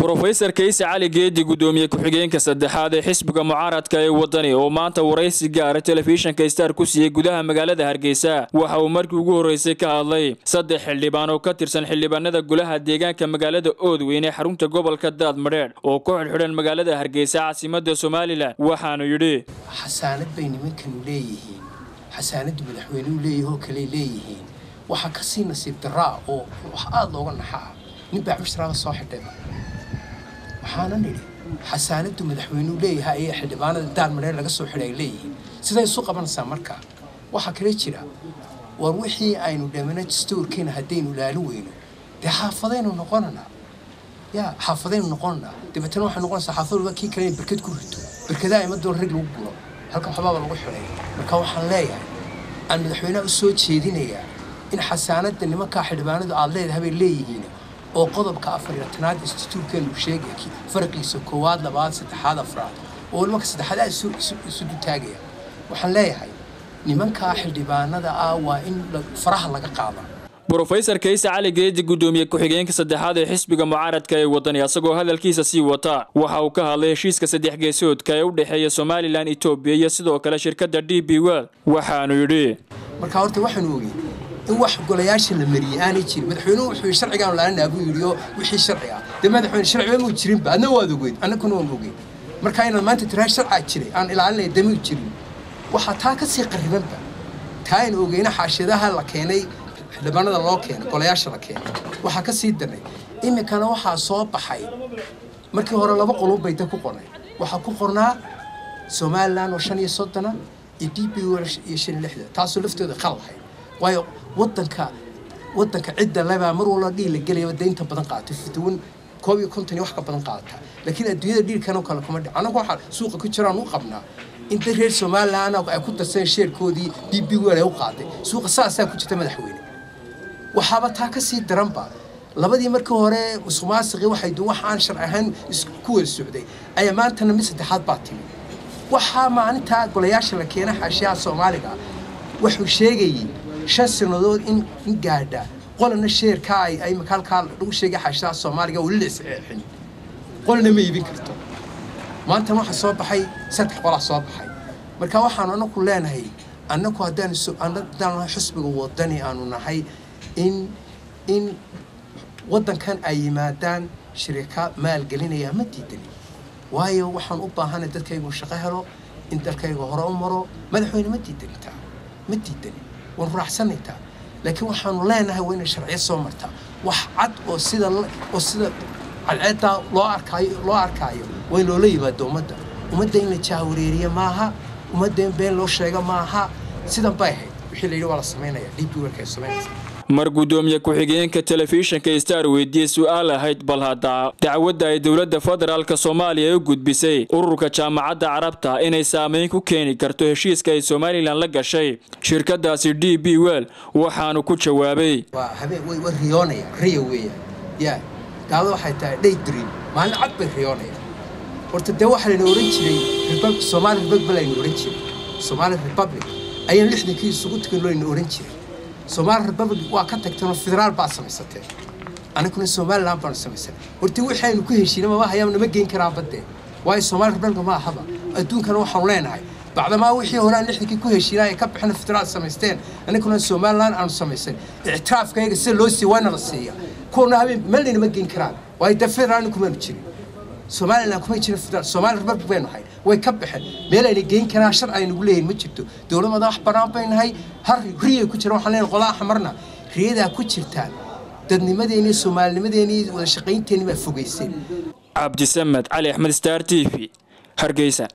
brofesor kayse cali geedi gudoomiye ku-xigeenka saddexaad ee xisbiga mucaaradka ee wadani oo maanta waraysi gaara telefishinka star ku siiyey gudaha magaalada hargeysa waxa uu markii ugu horreysay ka hadlay saddex xildhibaan oo ka tirsan xildhibaanada golaha deegaanka magaalada oodweyn ee xarunta gobolka daad madheedh oo ku xidhxidhan magaalada hargeysa caasimada somalilan waxaanu yidhi xasaanad bay nimankanu leeyihiin xasaanaddu madaxweyneu leeyahoo kaley leeyihiin waxaa ka sii nasiib daraa oo wax aada looga naxaa nin baa cusraaba soo xidhayba waxaana nidhi xasaanaddu madaxweynuu leeyahay ayay xildhibaanada daan madheer laga soo xidhay ay leeyihiin siday isu qabanaysaa markaa waxaa kale jira war wixii aynu dhamana dastuurkeena haddaynu ilaalin weyno dee xaafadaynu noqonanaa yaa xaafadaynu noqonanaa dabeetana waxay noqonaysaa xaafad walba kii kale in berkad ku rito berkadaha ima doon rag lagu gulo halka waxbaaba lagu xidhay marka waxaan leeyahay aan madaxweynaha u soo jeedinayaa in xasaanadda nimankaa xildhibaanadu aad leedahay bay leeyihiin oo qodobka afar iyo tanaad instituurkeenu sheegay faraqiisa koowaad labaad saddexaad afraad oo waliba ka saddexaad aad isu dutaagaya waxaan leeyahay nimankaa xildhibaanada ah waa in faraha laga qaada brofesor kayse cali geedi gudoomiye ku-xigeenka saddexaad ee xisbiga mucaaradka ee wadani asagoo hadalkiisa sii wata waxa uu ka hadlay heshiiska saddex geesoodka ee u dhexeeya somalilan etoobiya iyo sidoo kale shirkadda d b world waxaanu yidhi marka horta waxaanu ogey in wax golayaasha la mariyey aanay jirin madaxweynuhu wuxuu yidhi sharcigaan laalinaa buu yidhi oo wixii sharci ah dee madaxweyne sharciba muu jirinba adna waad ogeyd annaguna waan ogeyn marka inaad maanta tiraa sharcaa jiray aan ilaalinaya damuu jirin waxaa taa ka sii qaribanba taa aynu ogeyna xaashiyadaha la keenay xildhibaanada loo keenay golayaasha la keenay waxaa ka sii darnay iminkana waxaa soo baxay markii hore laba qolun bay da ku qornay waxaa ku qornaa somalilan oo shan iyo soddona iyo d b iyo shan iyo lixda taasoo laftooda qaldahay waayo wadanka wadanka cidda lebaa mar walba dhiil la gelaya daynta badan qaata fituwan koob iyo konton iyo wax ka badan qaata laakiin adduunyada dhiilkanoo kale kuma dhic anagu waxaa suuqa ku jiraan u qabnaa inta reer somalilan ay ku darsadeen sheerkoodii d b wel ay u qaaday suuqa saasaa ku jirta madaxweyne waxaaba taa ka sii daranba labadii markii hore musuqmaasiqii waxay wax aan sharci ahayn ku wada socday ayaa maantana mid saddexaad baa timi waxaa maalintaa golayaasha la keenay xaashiyaha soomaaliga wuxuu sheegayey shan sannadood in in gaadha qolana sheerkaa ay ay makaalkaa lagu sheegay xaashiyaha soomaaliga weli la isceexin qolana ma iibin karto maantana waxaa soo baxay saddex qolaa soo baxay marka waxaanu anaku leenahay annaku haddaan haddaan xusbiga wadani aanu nahay in in waddankan ay yimaadaan shirika maalgelinaya ma diidani waayo waxaan u baahanay dadkaygu shaqo helo in dalkayga hore u maro madaxweyne ma diidani taa ma diidani waan raaxsanay taa laakiin waxaanu leenahay waa inay sharciyo soo martaa wax cad oo sida oo sida cadceeddaa loo arkaayo loo arkaayo waa in loola yimaado ummadda ummadda in la jaawareeriya maaha ummadda in been loo sheega maaha sidan bay ahayd wixii la yidhi waa la samaynaya db werka ay samaynaysa mar gudoomiye ku-xigeenka telefishinka star weydiiyey su-aal ahayd bal hadda dacwadda ay dowladda federaalk soomaaliya u gudbisay ururka jaamacadda carabta inay saameyn ku keeni karto heshiiska ay somalilan la gashay shirkadaasi d b wel waxaanu ku jawaabay waa habeen way way riyoonaya riya weeyaan yaa gaalada waxay tahay day dream maalin cad bay riyoonaya horta dee waxaa layna ohan jiray somaali republic layna ohan jiray somaali republic ayaan lixdankii isugu tukan layna ohan jiray somaali republic waa ka tagteenoo federaal baad samaysateen anaguna somalilan baanu samaysanay horta waxaynu ku heshiina mama hayaam nama geyn karaan baddee waayo somaali republic ma ahaba adduunkana waxaanu leenahay bacdamaa wixii hore aan lixdankii ku heshiina ay ka bixina federaal samaysteen anaguna somalilan aanu samaysan ictiraafkayaga sida loo siiya waana la siiya kuwana habeen melnayna ma geyn karaan waayo dee federaalna kumaanu jirin somalilan kuma jirin federaal somaali republic baynu ahay way ka baxeen meel ayna geyn karaan shar aynagu leeyihin ma jirto dowlad madax bannaan bay nahay har riyay ku jiraan waxaan leenahay qolaha xamarna riyadaa ku jirtaan dadnimadeeni soomaalinimadeeni wada shaqaynteeni baa fogayseen cabdisamed cali axmed star t v hargeysa